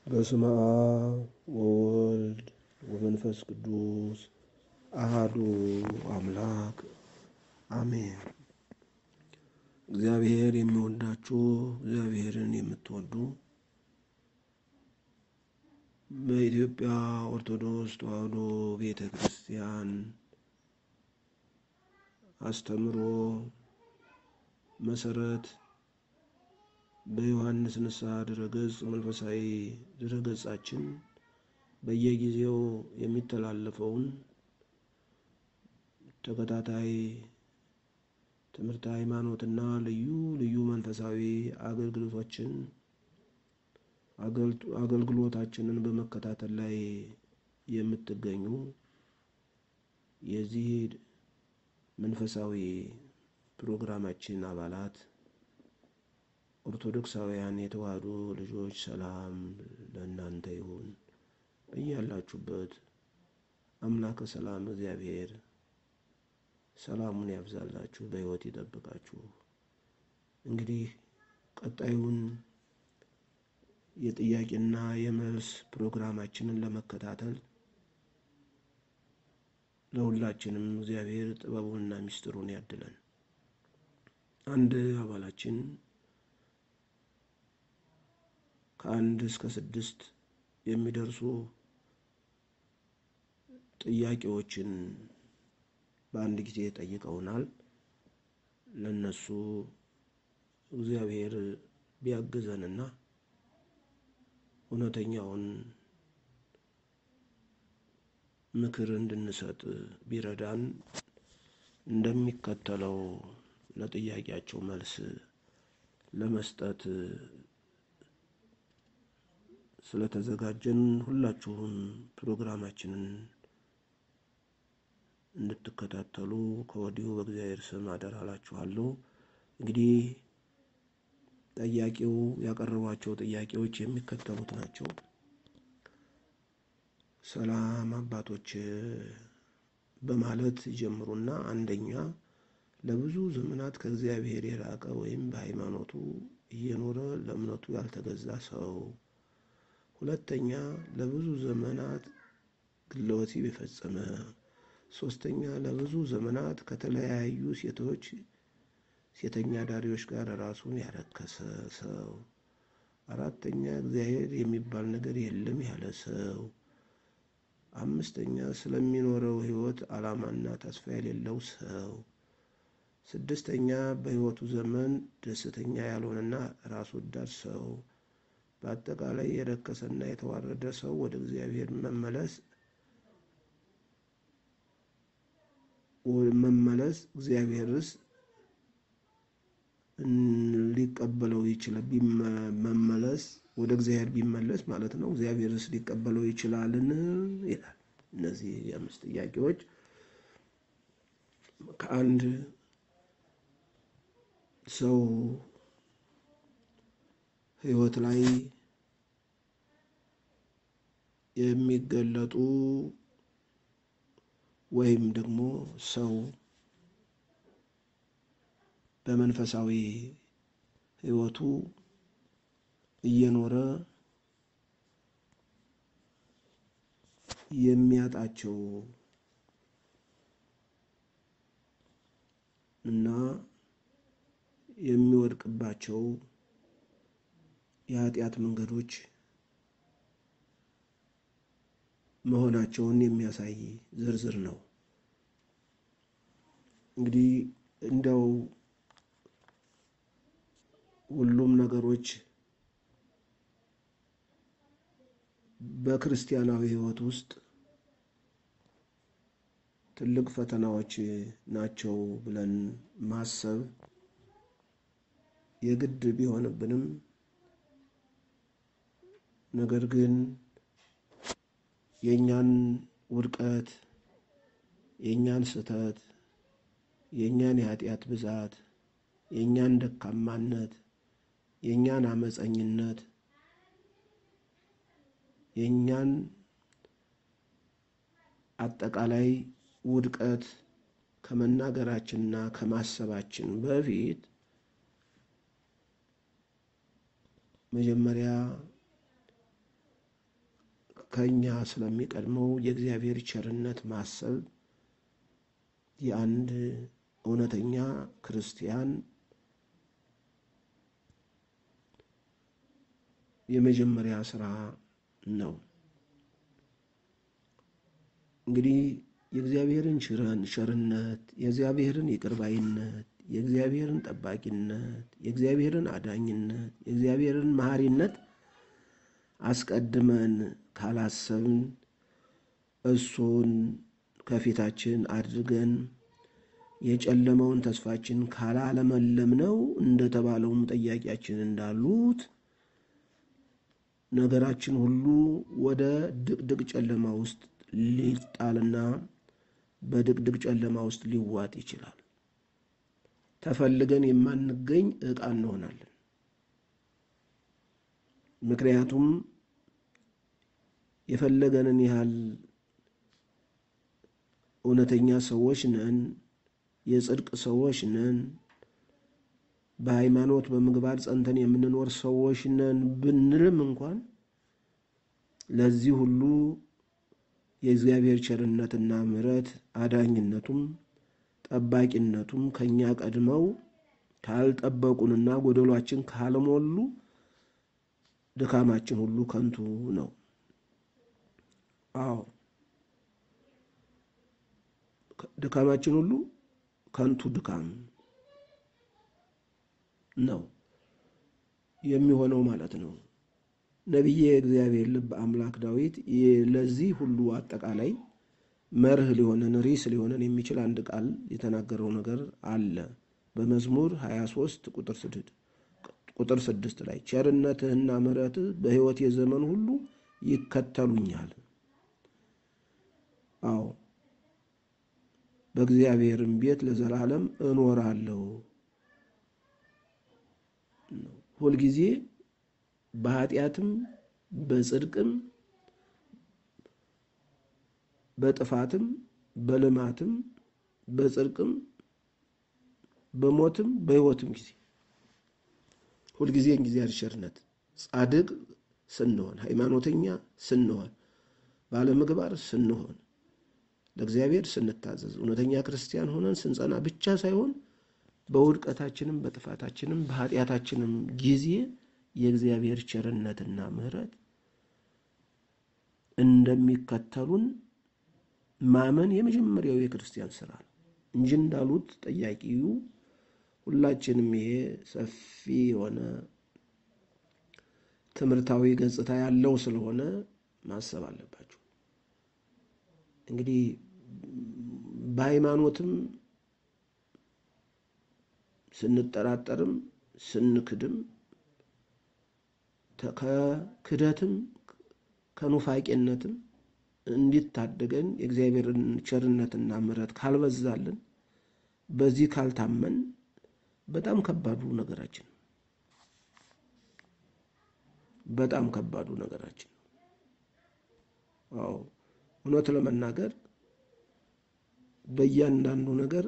በስመ አብ ወወልድ ወመንፈስ ቅዱስ አሃዱ አምላክ አሜን። እግዚአብሔር የሚወዳችሁ እግዚአብሔርን የምትወዱ በኢትዮጵያ ኦርቶዶክስ ተዋሕዶ ቤተ ክርስቲያን አስተምሮ መሰረት በዮሐንስ ንስሐ ድረገጽ መንፈሳዊ ድረገጻችን በየጊዜው የሚተላለፈውን ተከታታይ ትምህርተ ሃይማኖትና ልዩ ልዩ መንፈሳዊ አገልግሎቶችን አገልግሎታችንን በመከታተል ላይ የምትገኙ የዚህ መንፈሳዊ ፕሮግራማችን አባላት ኦርቶዶክሳውያን የተዋሕዶ ልጆች ሰላም ለእናንተ ይሁን። እያላችሁበት አምላከ ሰላም እግዚአብሔር ሰላሙን ያብዛላችሁ፣ በሕይወት ይጠብቃችሁ። እንግዲህ ቀጣዩን የጥያቄና የመልስ ፕሮግራማችንን ለመከታተል ለሁላችንም እግዚአብሔር ጥበቡንና ምስጢሩን ያድለን። አንድ አባላችን ከአንድ እስከ ስድስት የሚደርሱ ጥያቄዎችን በአንድ ጊዜ ጠይቀውናል። ለነሱ እግዚአብሔር ቢያግዘንና እውነተኛውን ምክር እንድንሰጥ ቢረዳን እንደሚከተለው ለጥያቄያቸው መልስ ለመስጠት ስለተዘጋጀን ሁላችሁም ፕሮግራማችንን እንድትከታተሉ ከወዲሁ በእግዚአብሔር ስም አደራ እላችኋለሁ። እንግዲህ ጠያቂው ያቀረቧቸው ጥያቄዎች የሚከተሉት ናቸው። ሰላም አባቶች በማለት ይጀምሩና አንደኛ ለብዙ ዘመናት ከእግዚአብሔር የራቀ ወይም በሃይማኖቱ እየኖረ ለእምነቱ ያልተገዛ ሰው፣ ሁለተኛ ለብዙ ዘመናት ግለ ወሲብ የፈጸመ፣ ሶስተኛ ለብዙ ዘመናት ከተለያዩ ሴቶች ሴተኛ ዳሪዎች ጋር ራሱን ያረከሰ ሰው፣ አራተኛ እግዚአብሔር የሚባል ነገር የለም ያለ ሰው፣ አምስተኛ ስለሚኖረው ሕይወት ዓላማና ተስፋ የሌለው ሰው፣ ስድስተኛ በሕይወቱ ዘመን ደስተኛ ያልሆነና ራስ ወዳድ ሰው፣ በአጠቃላይ የረከሰና የተዋረደ ሰው ወደ እግዚአብሔር መመለስ መመለስ እግዚአብሔርስ ሊቀበለው ይችላል? መመለስ ወደ እግዚአብሔር ቢመለስ ማለት ነው። እግዚአብሔርስ ሊቀበለው ይችላልን? ይላል። እነዚህ የአምስት ጥያቄዎች ከአንድ ሰው ሕይወት ላይ የሚገለጡ ወይም ደግሞ ሰው በመንፈሳዊ ሕይወቱ እየኖረ የሚያጣቸው እና የሚወድቅባቸው የኃጢአት መንገዶች መሆናቸውን የሚያሳይ ዝርዝር ነው። እንግዲህ እንደው ሁሉም ነገሮች በክርስቲያናዊ ሕይወት ውስጥ ትልቅ ፈተናዎች ናቸው ብለን ማሰብ የግድ ቢሆንብንም ነገር ግን የእኛን ውድቀት፣ የእኛን ስህተት፣ የእኛን የኃጢአት ብዛት፣ የእኛን ደካማነት፣ የእኛን አመፀኝነት፣ የእኛን አጠቃላይ ውድቀት ከመናገራችንና ከማሰባችን በፊት መጀመሪያ ከእኛ ስለሚቀድመው የእግዚአብሔር ቸርነት ማሰብ የአንድ እውነተኛ ክርስቲያን የመጀመሪያ ስራ ነው። እንግዲህ የእግዚአብሔርን ቸርነት፣ የእግዚአብሔርን ይቅርባይነት፣ የእግዚአብሔርን ጠባቂነት፣ የእግዚአብሔርን አዳኝነት፣ የእግዚአብሔርን መሐሪነት አስቀድመን ካላሰብን እሱን ከፊታችን አድርገን የጨለመውን ተስፋችን ካላለመለምነው እንደተባለውም ጠያቂያችን እንዳሉት ነገራችን ሁሉ ወደ ድቅድቅ ጨለማ ውስጥ ሊጣልና በድቅድቅ ጨለማ ውስጥ ሊዋጥ ይችላል። ተፈልገን የማንገኝ ዕቃ እንሆናለን። ምክንያቱም የፈለገንን ያህል እውነተኛ ሰዎች ነን፣ የጽድቅ ሰዎች ነን፣ በሃይማኖት በምግባር ጸንተን የምንኖር ሰዎች ነን ብንልም እንኳን ለዚህ ሁሉ የእግዚአብሔር ቸርነትና ምሕረት አዳኝነቱም ጠባቂነቱም ከእኛ ቀድመው ካልጠበቁንና ጎደሏችን ካልሞሉ ድካማችን ሁሉ ከንቱ ነው። አዎ ድካማችን ሁሉ ከንቱ ድካም ነው የሚሆነው ማለት ነው። ነቢየ እግዚአብሔር ልብ አምላክ ዳዊት ለዚህ ሁሉ አጠቃላይ መርህ ሊሆነን ሪስ ሊሆነን የሚችል አንድ ቃል የተናገረው ነገር አለ። በመዝሙር 23 ቁጥር ስድስት ቁጥር ስድስት ላይ ቸርነትህና ምሕረትህ በሕይወት የዘመን ሁሉ ይከተሉኛል። አዎ በእግዚአብሔርም ቤት ለዘላለም እኖራለሁ። ሁልጊዜ በኃጢአትም በጽድቅም በጥፋትም በልማትም በጽድቅም በሞትም በሕይወትም ጊዜ ሁልጊዜ እግዚአብሔር ቸርነት ጻድቅ ስንሆን ሃይማኖተኛ ስንሆን ባለምግባር ስንሆን ለእግዚአብሔር ስንታዘዝ እውነተኛ ክርስቲያን ሆነን ስንጸና ብቻ ሳይሆን በውድቀታችንም በጥፋታችንም በኃጢአታችንም ጊዜ የእግዚአብሔር ቸርነትና ምሕረት እንደሚከተሉን ማመን የመጀመሪያው የክርስቲያን ስራ ነው እንጂ እንዳሉት ጠያቂው ሁላችንም ይሄ ሰፊ የሆነ ትምህርታዊ ገጽታ ያለው ስለሆነ ማሰብ አለባቸው። እንግዲህ በሃይማኖትም ስንጠራጠርም ስንክድም ከክደትም ከኑፋቄነትም እንዲታደገን የእግዚአብሔርን ቸርነትና ምሕረት ካልበዛልን በዚህ ካልታመን በጣም ከባዱ ነገራችን በጣም ከባዱ ነገራችን አዎ እውነት ለመናገር በእያንዳንዱ ነገር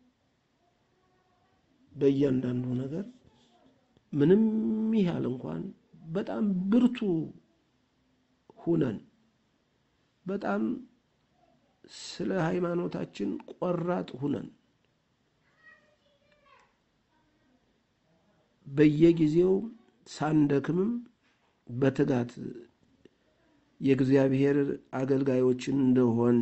በእያንዳንዱ ነገር ምንም ያህል እንኳን በጣም ብርቱ ሁነን በጣም ስለ ሃይማኖታችን ቆራጥ ሁነን በየጊዜው ሳንደክምም በትጋት የእግዚአብሔር አገልጋዮችን እንደሆን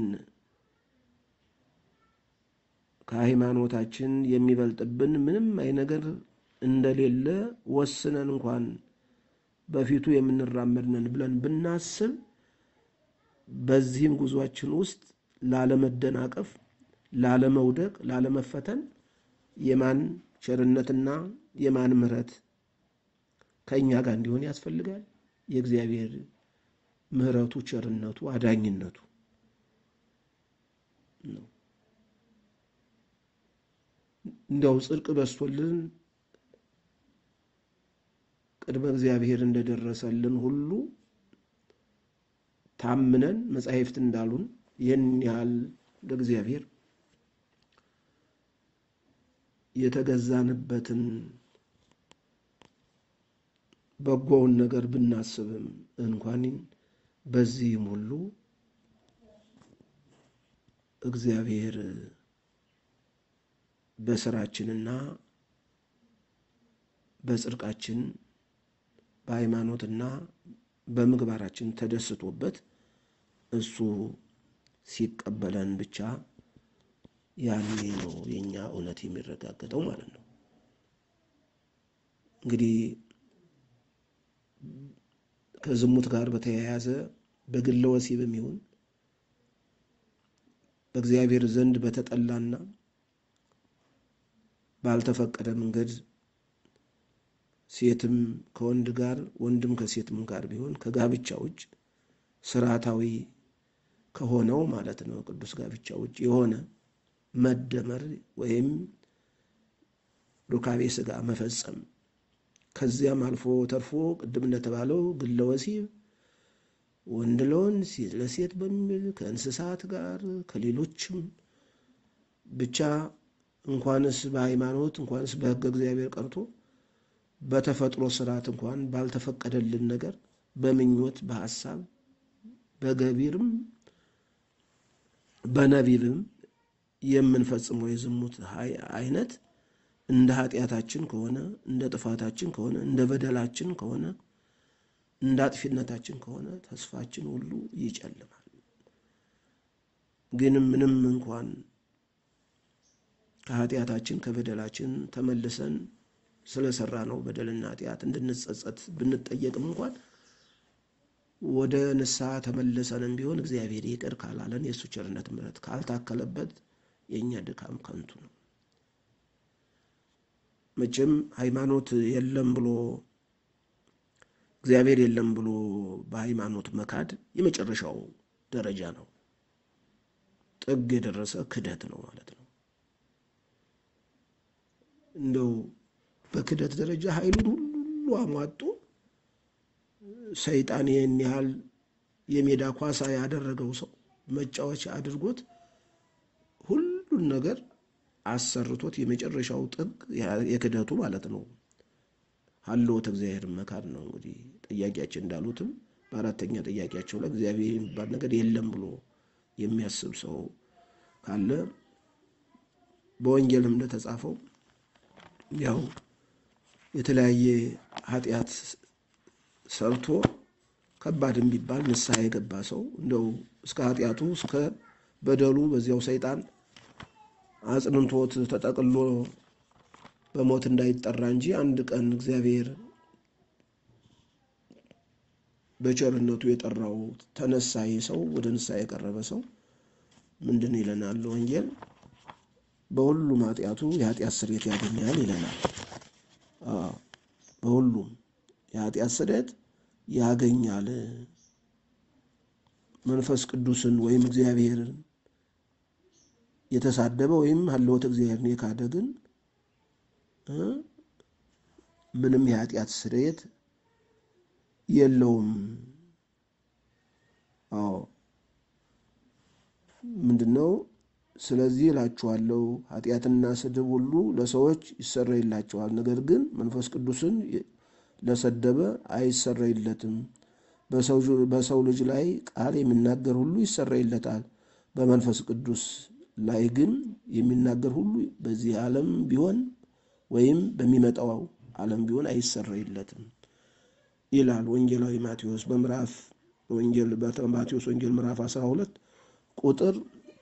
ከሃይማኖታችን የሚበልጥብን ምንም አይ ነገር እንደሌለ ወስነን እንኳን በፊቱ የምንራመድነን ብለን ብናስብ በዚህም ጉዟችን ውስጥ ላለመደናቀፍ፣ ላለመውደቅ፣ ላለመፈተን የማን ቸርነትና የማን ምሕረት ከእኛ ጋር እንዲሆን ያስፈልጋል። የእግዚአብሔር ምሕረቱ፣ ቸርነቱ፣ አዳኝነቱ ነው። እንዲያው ጽድቅ በስቶልን ቅድመ እግዚአብሔር እንደደረሰልን ሁሉ ታምነን መጻሕፍት እንዳሉን ይህን ያህል ለእግዚአብሔር የተገዛንበትን በጎውን ነገር ብናስብም እንኳን በዚህም ሁሉ እግዚአብሔር በስራችንና በጽድቃችን በሃይማኖትና በምግባራችን ተደስቶበት እሱ ሲቀበለን ብቻ ያኔ ነው የእኛ እውነት የሚረጋገጠው ማለት ነው። እንግዲህ ከዝሙት ጋር በተያያዘ በግለ ወሲብም ይሁን በእግዚአብሔር ዘንድ በተጠላና ባልተፈቀደ መንገድ ሴትም ከወንድ ጋር ወንድም ከሴትም ጋር ቢሆን ከጋብቻ ውጭ ስርዓታዊ ከሆነው ማለት ነው ቅዱስ ጋብቻ ውጭ የሆነ መደመር ወይም ሩካቤ ስጋ መፈጸም ከዚያም አልፎ ተርፎ ቅድም እንደተባለው ግለ ወሲብ ወንድ ለወንድ ሴት ለሴት በሚል ከእንስሳት ጋር ከሌሎችም ብቻ እንኳንስ በሃይማኖት እንኳንስ በሕገ እግዚአብሔር ቀርቶ በተፈጥሮ ስርዓት እንኳን ባልተፈቀደልን ነገር በምኞት በሐሳብ በገቢርም በነቢብም የምንፈጽመው የዝሙት አይነት እንደ ኃጢአታችን ከሆነ እንደ ጥፋታችን ከሆነ እንደ በደላችን ከሆነ እንደ አጥፊነታችን ከሆነ ተስፋችን ሁሉ ይጨልማል። ግን ምንም እንኳን ከኃጢአታችን ከበደላችን ተመልሰን ስለሰራ ነው በደልና ኃጢአት እንድንጸጸት ብንጠየቅም እንኳን ወደ ንስሐ ተመልሰንም ቢሆን እግዚአብሔር ይቅር ካላለን የእሱ ቸርነት ምሕረት ካልታከለበት የእኛ ድካም ከንቱ ነው። መቼም ሃይማኖት የለም ብሎ እግዚአብሔር የለም ብሎ በሃይማኖት መካድ የመጨረሻው ደረጃ ነው። ጥግ የደረሰ ክደት ነው ማለት ነው። እንደው በክደት ደረጃ ኃይሉን ሁሉ አሟጦ ሰይጣን ይህን ያህል የሜዳ ኳሳ ያደረገው ሰው መጫወቻ አድርጎት ሁሉን ነገር አሰርቶት የመጨረሻው ጥግ የክደቱ ማለት ነው ሀልዎተ እግዚአብሔር መካድ ነው። እንግዲህ ጥያቄያችን እንዳሉትም በአራተኛ ጥያቄያቸው ላይ እግዚአብሔር የሚባል ነገር የለም ብሎ የሚያስብ ሰው ካለ በወንጌልም እንደተጻፈው ያው የተለያየ ኃጢአት ሰርቶ ከባድም ቢባል ንስሐ የገባ ሰው እንደው እስከ ኃጢአቱ እስከ በደሉ በዚያው ሰይጣን አጽንንቶት ተጠቅሎ በሞት እንዳይጠራ እንጂ አንድ ቀን እግዚአብሔር በቸርነቱ የጠራው ተነሳይ ሰው ወደ ንስሐ የቀረበ ሰው ምንድን ይለናል ወንጌል? በሁሉም ኃጢአቱ የኃጢአት ስርየት ያገኛል ይለናል። በሁሉም የኃጢአት ስርየት ያገኛል። መንፈስ ቅዱስን ወይም እግዚአብሔርን የተሳደበ ወይም ሀልዎተ እግዚአብሔርን የካደ ግን ምንም የኃጢአት ስርየት የለውም። አዎ ምንድን ነው? ስለዚህ እላችኋለሁ ኃጢአትና ስድብ ሁሉ ለሰዎች ይሰረይላቸዋል፣ ነገር ግን መንፈስ ቅዱስን ለሰደበ አይሰረይለትም። በሰው ልጅ ላይ ቃል የሚናገር ሁሉ ይሰረይለታል፣ በመንፈስ ቅዱስ ላይ ግን የሚናገር ሁሉ በዚህ ዓለም ቢሆን ወይም በሚመጣው ዓለም ቢሆን አይሰረይለትም ይላል ወንጌላዊ ማቴዎስ በምዕራፍ ወንጌል ማቴዎስ ወንጌል ምዕራፍ 12 ቁጥር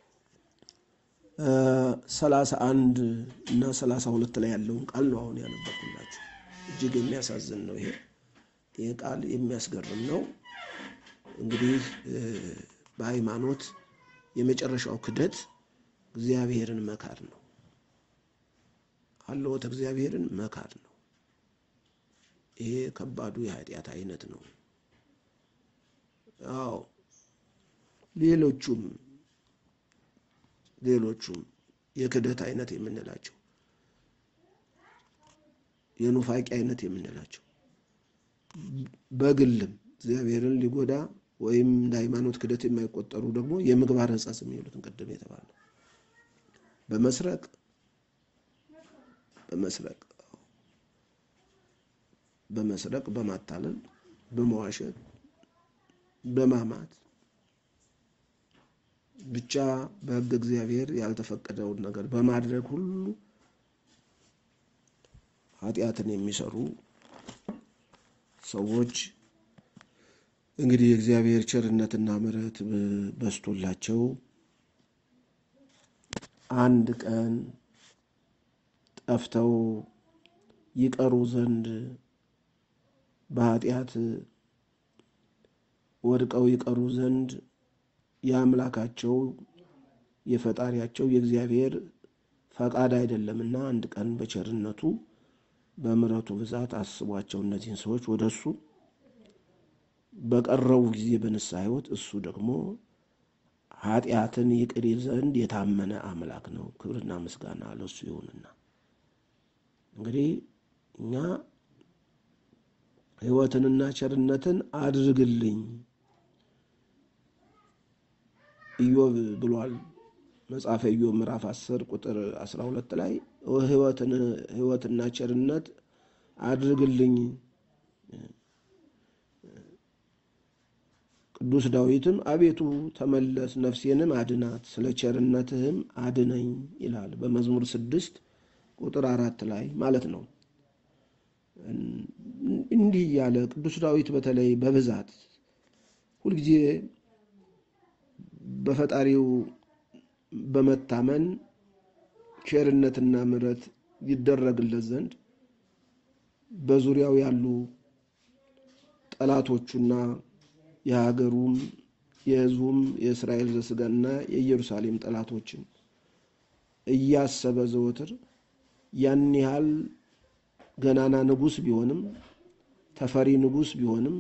ሰላሳ አንድ እና ሰላሳ ሁለት ላይ ያለውን ቃል ነው አሁን ያነበብኩላችሁ። እጅግ የሚያሳዝን ነው። ይሄ ይህ ቃል የሚያስገርም ነው። እንግዲህ በሃይማኖት የመጨረሻው ክደት እግዚአብሔርን መካድ ነው። ሀልዎተ እግዚአብሔርን መካድ ነው። ይሄ ከባዱ የኃጢአት አይነት ነው። አዎ ሌሎቹም ሌሎቹም የክደት አይነት የምንላቸው የኑፋቂ አይነት የምንላቸው በግልም እግዚአብሔርን ሊጎዳ ወይም እንደ ሃይማኖት ክደት የማይቆጠሩ ደግሞ የምግባር ሕጸጽ የሚሉትን ቅድም የተባለ በመስረቅ በመስረቅ በመስረቅ በማታለል በመዋሸት በማማት ብቻ በሕግ እግዚአብሔር ያልተፈቀደውን ነገር በማድረግ ሁሉ ኃጢአትን የሚሰሩ ሰዎች እንግዲህ የእግዚአብሔር ቸርነትና ምሕረት በስቶላቸው አንድ ቀን ጠፍተው ይቀሩ ዘንድ በኃጢአት ወድቀው ይቀሩ ዘንድ የአምላካቸው የፈጣሪያቸው የእግዚአብሔር ፈቃድ አይደለምና አንድ ቀን በቸርነቱ በምሕረቱ ብዛት አስቧቸው እነዚህን ሰዎች ወደ እሱ በቀረቡ ጊዜ በንስሐ ሕይወት እሱ ደግሞ ኃጢአትን ይቅር ይል ዘንድ የታመነ አምላክ ነው። ክብርና ምስጋና ለሱ ይሁንና እንግዲህ እኛ ሕይወትንና ቸርነትን አድርግልኝ ኢዮብ ብሏል። መጽሐፈ ኢዮብ ምዕራፍ 10 ቁጥር 12 ላይ ሕይወትና ቸርነት አድርግልኝ። ቅዱስ ዳዊትም አቤቱ ተመለስ፣ ነፍሴንም አድናት፣ ስለ ቸርነትህም አድነኝ ይላል በመዝሙር ስድስት ቁጥር አራት ላይ ማለት ነው። እንዲህ እያለ ቅዱስ ዳዊት በተለይ በብዛት ሁልጊዜ በፈጣሪው በመታመን ቸርነትና ምሕረት ይደረግለት ዘንድ በዙሪያው ያሉ ጠላቶቹና የሀገሩም የሕዝቡም የእስራኤል ዘሥጋና የኢየሩሳሌም ጠላቶችን እያሰበ ዘወትር ያን ያህል ገናና ንጉሥ ቢሆንም ተፈሪ ንጉሥ ቢሆንም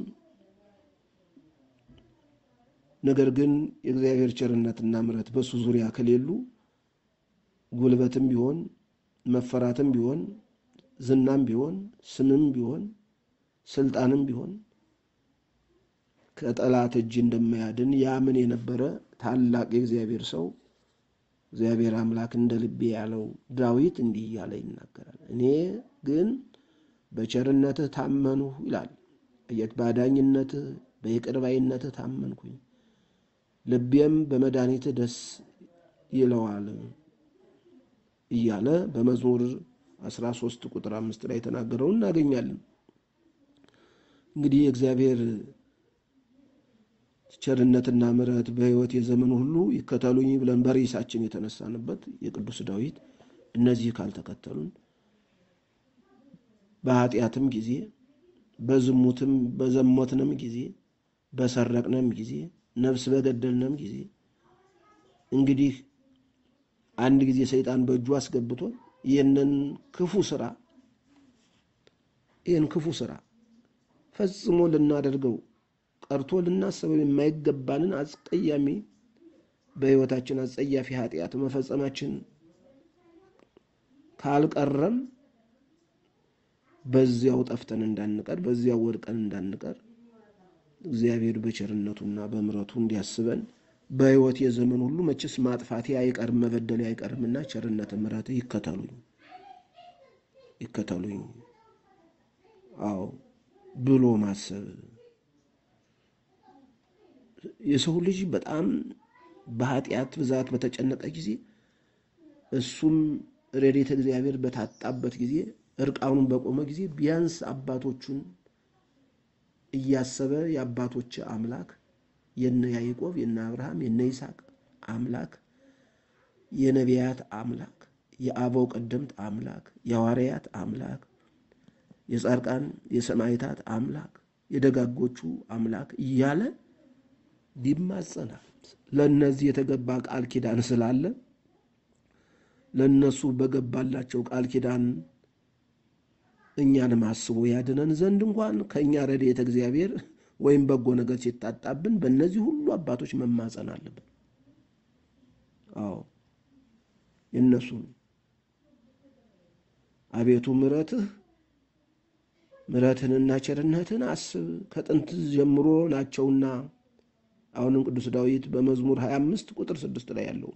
ነገር ግን የእግዚአብሔር ቸርነትና ምሕረት በሱ ዙሪያ ከሌሉ ጉልበትም ቢሆን መፈራትም ቢሆን ዝናም ቢሆን ስምም ቢሆን ስልጣንም ቢሆን ከጠላት እጅ እንደማያድን ያምን የነበረ ታላቅ የእግዚአብሔር ሰው እግዚአብሔር አምላክ እንደ ልቤ ያለው ዳዊት እንዲህ እያለ ይናገራል። እኔ ግን በቸርነትህ ታመንሁ ይላል። እየት በአዳኝነትህ በይቅር ባይነትህ ታመንኩኝ፣ ልቤም በመድኃኒትህ ደስ ይለዋል እያለ በመዝሙር 13 ቁጥር አምስት ላይ የተናገረውን እናገኛለን። እንግዲህ የእግዚአብሔር ቸርነትና ምሕረት በሕይወት የዘመን ሁሉ ይከተሉኝ ብለን በርዕሳችን የተነሳንበት የቅዱስ ዳዊት እነዚህ ካልተከተሉን በኃጢአትም ጊዜ በዝሙትም በዘሞትንም ጊዜ በሰረቅነም ጊዜ ነፍስ በገደልነም ጊዜ እንግዲህ አንድ ጊዜ ሰይጣን በእጁ አስገብቶን ይህንን ክፉ ስራ ይህን ክፉ ስራ ፈጽሞ ልናደርገው ቀርቶ ልናስበው የማይገባንን አስቀያሚ በሕይወታችን አጸያፊ ኃጢአት መፈጸማችን ካልቀረም በዚያው ጠፍተን እንዳንቀር በዚያው ወድቀን እንዳንቀር እግዚአብሔር በቸርነቱና በምሕረቱ እንዲያስበን በሕይወት የዘመን ሁሉ መቼስ ማጥፋቴ አይቀርም መበደሌ አይቀርምና ቸርነት ምሕረት ይከተሉኝ ይከተሉኝ አዎ ብሎ ማሰብ የሰው ልጅ በጣም በኃጢአት ብዛት በተጨነቀ ጊዜ እሱም ረድኤተ እግዚአብሔር በታጣበት ጊዜ እርቃኑን በቆመ ጊዜ ቢያንስ አባቶቹን እያሰበ የአባቶች አምላክ የነ ያዕቆብ የነ አብርሃም የነ ይስሐቅ አምላክ የነቢያት አምላክ የአበው ቀደምት አምላክ የሐዋርያት አምላክ የጻድቃን የሰማዕታት አምላክ የደጋጎቹ አምላክ እያለ ይማጸናል። ለእነዚህ የተገባ ቃል ኪዳን ስላለ ለእነሱ በገባላቸው ቃል ኪዳን እኛንም አስቦ ያድነን ዘንድ እንኳን ከእኛ ረድኤተ እግዚአብሔር ወይም በጎ ነገር ሲታጣብን በእነዚህ ሁሉ አባቶች መማጸን አለብን። አዎ የእነሱን አቤቱ ምሕረትህ ምሕረትህንና ቸርነትህን አስብ ከጥንት ጀምሮ ናቸውና አሁንም ቅዱስ ዳዊት በመዝሙር 25 ቁጥር ስድስት ላይ ያለው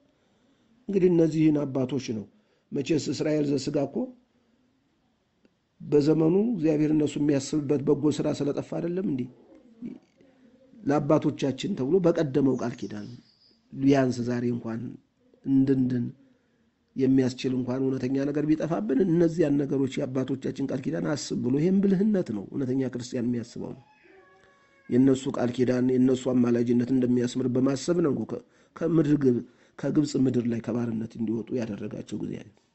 እንግዲህ እነዚህን አባቶች ነው። መቼስ እስራኤል ዘሥጋ እኮ በዘመኑ እግዚአብሔር እነሱ የሚያስብበት በጎ ስራ ስለጠፋ አይደለም እንዲህ ለአባቶቻችን ተብሎ በቀደመው ቃል ኪዳን ቢያንስ ዛሬ እንኳን እንድንድን የሚያስችል እንኳን እውነተኛ ነገር ቢጠፋብን እነዚያን ነገሮች የአባቶቻችን ቃል ኪዳን አስብ ብሎ ይህም ብልህነት ነው። እውነተኛ ክርስቲያን የሚያስበው ነው። የእነሱ ቃል ኪዳን የእነሱ አማላጅነት እንደሚያስምር በማሰብ ነው ከምድር ከግብፅ ምድር ላይ ከባርነት እንዲወጡ ያደረጋቸው ጊዜ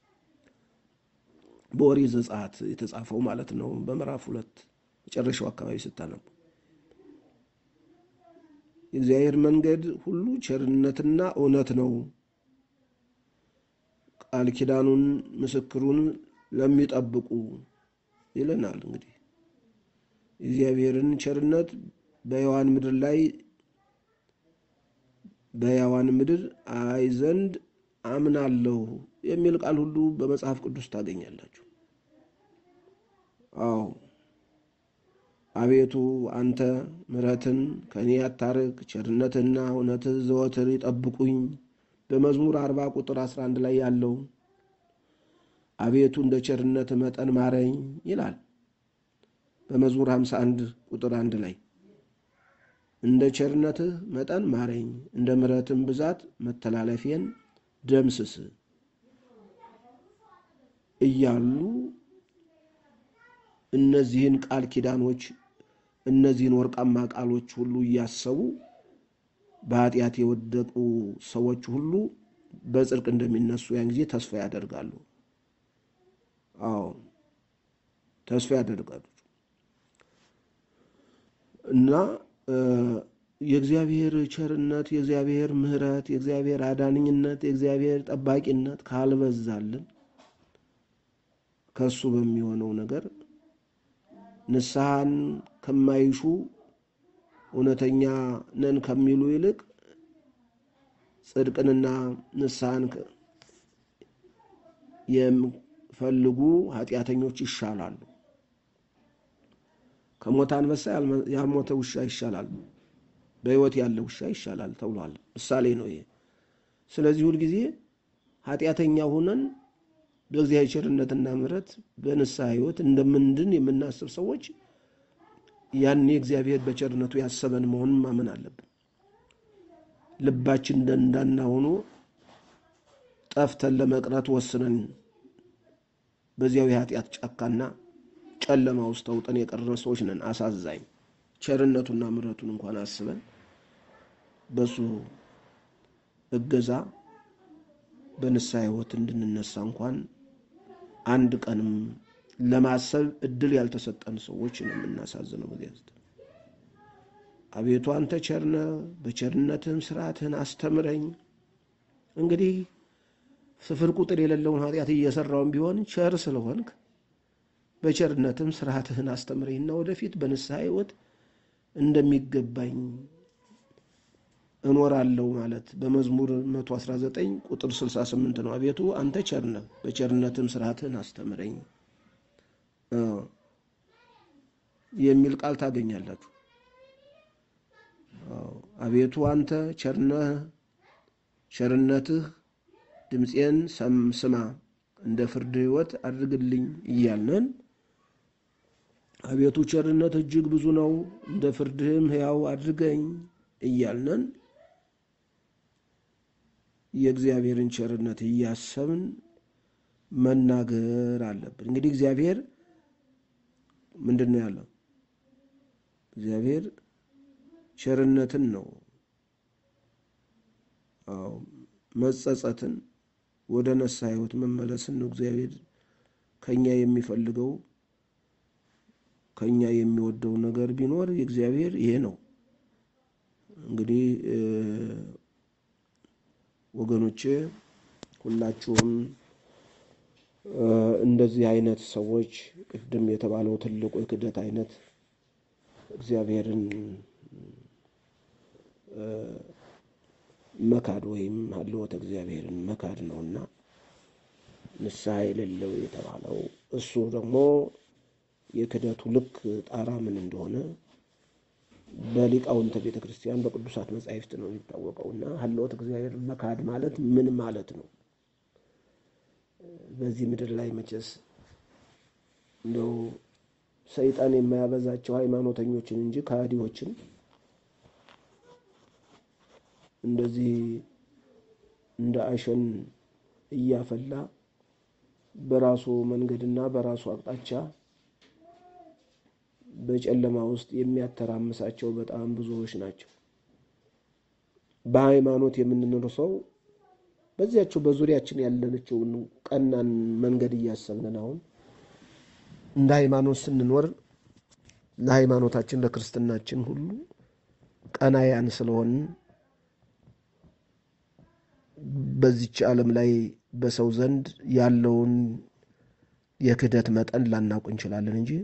በኦሪት ዘጸአት የተጻፈው ማለት ነው። በምዕራፍ ሁለት መጨረሻው አካባቢ ስታነቡ የእግዚአብሔር መንገድ ሁሉ ቸርነትና እውነት ነው፣ ቃል ኪዳኑን ምስክሩን ለሚጠብቁ ይለናል። እንግዲህ የእግዚአብሔርን ቸርነት በሕያዋን ምድር ላይ በሕያዋን ምድር አይ ዘንድ አምናለሁ የሚል ቃል ሁሉ በመጽሐፍ ቅዱስ ታገኛላችሁ። አዎ አቤቱ አንተ ምሕረትን ከእኔ አታርቅ፣ ቸርነትና እውነትህ ዘወትር ይጠብቁኝ። በመዝሙር አርባ ቁጥር 11 ላይ ያለው አቤቱ እንደ ቸርነት መጠን ማረኝ ይላል። በመዝሙር 51 ቁጥር አንድ ላይ እንደ ቸርነትህ መጠን ማረኝ፣ እንደ ምሕረትም ብዛት መተላለፌን ደምስስ እያሉ እነዚህን ቃል ኪዳኖች እነዚህን ወርቃማ ቃሎች ሁሉ እያሰቡ በኃጢአት የወደቁ ሰዎች ሁሉ በጽድቅ እንደሚነሱ ያን ጊዜ ተስፋ ያደርጋሉ። አዎ ተስፋ ያደርጋሉ እና የእግዚአብሔር ቸርነት፣ የእግዚአብሔር ምሕረት፣ የእግዚአብሔር አዳኝነት፣ የእግዚአብሔር ጠባቂነት ካልበዛልን ከሱ በሚሆነው ነገር ንስሐን ከማይሹ እውነተኛ ነን ከሚሉ ይልቅ ጽድቅንና ንስሐን የሚፈልጉ ኃጢአተኞች ይሻላሉ። ከሞተ አንበሳ ያልሞተ ውሻ ይሻላል፣ በሕይወት ያለ ውሻ ይሻላል ተብሏል። ምሳሌ ነው ይሄ። ስለዚህ ሁልጊዜ ኃጢአተኛ ሆነን በእግዚአብሔር ቸርነትና ምሕረት በንስሐ ሕይወት እንደምንድን የምናስብ ሰዎች ያኔ እግዚአብሔር በቸርነቱ ያሰበን መሆኑን ማመን አለብን። ልባችን ደንዳና ሆኖ ጠፍተን ለመቅረት ወስነን በዚያው የኃጢአት ጫካና ጨለማ ውስጥ ተውጠን የቀረን ሰዎች ነን። አሳዛኝ ቸርነቱና ምሕረቱን እንኳን አስበን በሱ እገዛ በንስሐ ሕይወት እንድንነሳ እንኳን አንድ ቀንም ለማሰብ እድል ያልተሰጠን ሰዎች ነው የምናሳዝነው። በዚያ ውስጥ አቤቱ አንተ ቸርነ በቸርነትህም ስርዓትህን አስተምረኝ። እንግዲህ ስፍር ቁጥር የሌለውን ኃጢአት እየሰራውን ቢሆን ቸር ስለሆንክ በቸርነትም ስርዓትህን አስተምረኝና ወደፊት በንስሐ ሕይወት እንደሚገባኝ እኖራለሁ ማለት በመዝሙር 119 ቁጥር 68 ነው። አቤቱ አንተ ቸርነ በቸርነትም ስርዓትህን አስተምረኝ የሚል ቃል ታገኛላችሁ። አቤቱ አንተ ቸርነህ ቸርነትህ ድምፄን ስማ እንደ ፍርድ ሕይወት አድርግልኝ እያልነን አቤቱ ቸርነት እጅግ ብዙ ነው እንደ ፍርድህም ሕያው አድርገኝ እያልነን የእግዚአብሔርን ቸርነት እያሰብን መናገር አለብን። እንግዲህ እግዚአብሔር ምንድን ነው ያለው? እግዚአብሔር ቸርነትን ነው፣ አዎ መጸጸትን፣ ወደ ነሳ ሕይወት መመለስን ነው እግዚአብሔር ከኛ የሚፈልገው። ከኛ የሚወደው ነገር ቢኖር የእግዚአብሔር ይሄ ነው። እንግዲህ ወገኖቼ ሁላችሁም እንደዚህ አይነት ሰዎች ቅድም የተባለው ትልቁ የክደት አይነት እግዚአብሔርን መካድ ወይም ሀልወተ እግዚአብሔርን መካድ ነውና ንስሐ የሌለው የተባለው እሱ ደግሞ የክደቱ ልክ ጣራ ምን እንደሆነ በሊቃውንተ ቤተ ክርስቲያን በቅዱሳት መጻሕፍት ነው የሚታወቀው። እና ሀልወተ እግዚአብሔር መካድ ማለት ምን ማለት ነው? በዚህ ምድር ላይ መቼስ እንደው ሰይጣን የማያበዛቸው ሃይማኖተኞችን እንጂ ከሃዲዎችን እንደዚህ እንደ አሸን እያፈላ በራሱ መንገድና በራሱ አቅጣጫ በጨለማ ውስጥ የሚያተራምሳቸው በጣም ብዙዎች ናቸው። በሃይማኖት የምንኖር ሰው በዚያቸው በዙሪያችን ያለነችውን ቀናን መንገድ እያሰብንን አሁን እንደ ሃይማኖት ስንኖር ለሃይማኖታችን ለክርስትናችን ሁሉ ቀናያን ስለሆንን በዚች ዓለም ላይ በሰው ዘንድ ያለውን የክህደት መጠን ላናውቅ እንችላለን እንጂ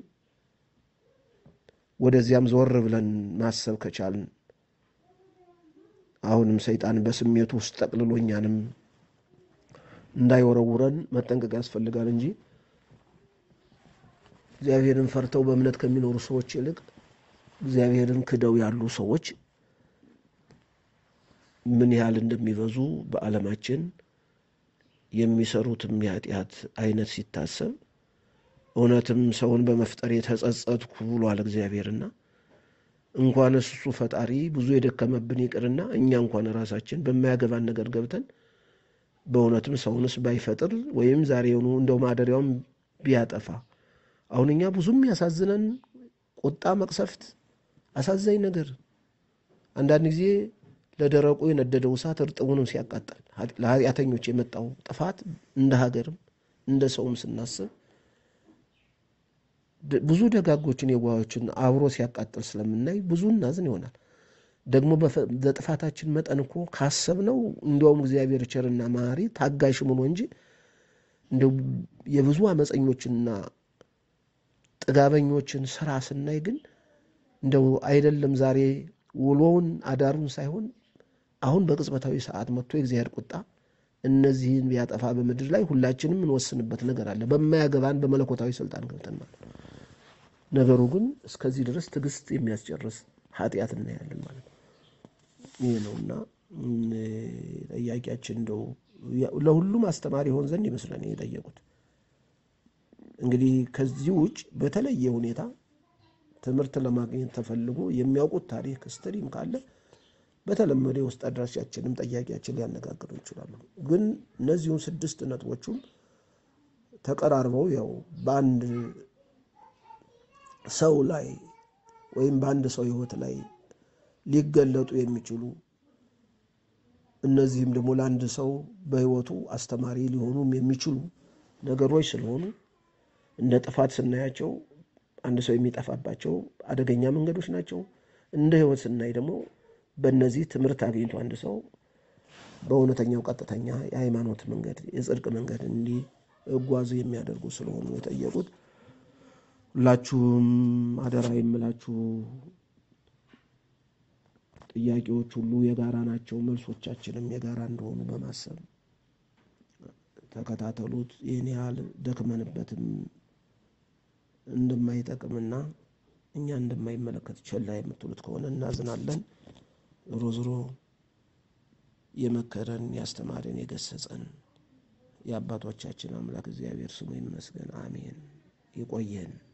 ወደዚያም ዞር ብለን ማሰብ ከቻልን አሁንም ሰይጣን በስሜቱ ውስጥ ጠቅልሎ እኛንም እንዳይወረውረን መጠንቀቅ ያስፈልጋል እንጂ እግዚአብሔርን ፈርተው በእምነት ከሚኖሩ ሰዎች ይልቅ እግዚአብሔርን ክደው ያሉ ሰዎች ምን ያህል እንደሚበዙ በዓለማችን የሚሰሩትም የኃጢአት አይነት ሲታሰብ እውነትም ሰውን በመፍጠር የተጸጸትኩ ብሏል እግዚአብሔርና እንኳን እሱ ፈጣሪ ብዙ የደከመብን ይቅርና እኛ እንኳን ራሳችን በማያገባን ነገር ገብተን በእውነትም ሰውንስ ባይፈጥር ወይም ዛሬውኑ እንደው ማደሪያውን ቢያጠፋ አሁን እኛ ብዙም ያሳዝነን ቁጣ፣ መቅሰፍት፣ አሳዛኝ ነገር አንዳንድ ጊዜ ለደረቁ የነደደው እሳት እርጥቡንም ሲያቃጥል ለኃጢአተኞች የመጣው ጥፋት እንደ ሀገርም እንደ ሰውም ስናስብ ብዙ ደጋጎችን የዋሆችን አብሮ ሲያቃጥል ስለምናይ ብዙ እናዝን ይሆናል። ደግሞ በጥፋታችን መጠን እኮ ካሰብነው እንዲያውም እግዚአብሔር ቸርና መሐሪ ታጋሽ ሆኖ እንጂ እንደው የብዙ አመፀኞችንና ጥጋበኞችን ስራ ስናይ ግን እንደው አይደለም ዛሬ ውሎውን አዳሩን ሳይሆን አሁን በቅጽበታዊ ሰዓት መጥቶ የእግዚአብሔር ቁጣ እነዚህን ቢያጠፋ በምድር ላይ ሁላችንም እንወስንበት ነገር አለ። በማያገባን በመለኮታዊ ስልጣን ገብተን ማለት ነው። ነገሩ ግን እስከዚህ ድረስ ትዕግስት የሚያስጨርስ ኃጢአት እናያለን ማለት ነው። ይህ ነውና ጠያቂያችን እንደው ለሁሉም አስተማሪ ይሆን ዘንድ ይመስለን የጠየቁት። እንግዲህ ከዚህ ውጭ በተለየ ሁኔታ ትምህርት ለማግኘት ተፈልጎ የሚያውቁት ታሪክ ስትሪም ካለ በተለመደ የውስጥ አድራሻችንም ጠያቂያችን ሊያነጋግሩ ይችላሉ። ግን እነዚሁን ስድስት ነጥቦቹም ተቀራርበው ያው በአንድ ሰው ላይ ወይም በአንድ ሰው ሕይወት ላይ ሊገለጡ የሚችሉ እነዚህም ደግሞ ለአንድ ሰው በሕይወቱ አስተማሪ ሊሆኑም የሚችሉ ነገሮች ስለሆኑ እንደ ጥፋት ስናያቸው አንድ ሰው የሚጠፋባቸው አደገኛ መንገዶች ናቸው። እንደ ሕይወት ስናይ ደግሞ በእነዚህ ትምህርት አግኝቶ አንድ ሰው በእውነተኛው ቀጥተኛ የሃይማኖት መንገድ የጽድቅ መንገድ እንዲጓዙ የሚያደርጉ ስለሆኑ የጠየቁት። ሁላችሁም አደራ የምላችሁ ጥያቄዎች ሁሉ የጋራ ናቸው፣ መልሶቻችንም የጋራ እንደሆኑ በማሰብ ተከታተሉት። ይህን ያህል ደክመንበትም እንደማይጠቅምና እኛ እንደማይመለከት ቸላ የምትሉት ከሆነ እናዝናለን። ዞሮ ዞሮ የመከረን ያስተማረን የገሰጸን የአባቶቻችን አምላክ እግዚአብሔር ስሙ ይመስገን። አሜን። ይቆየን።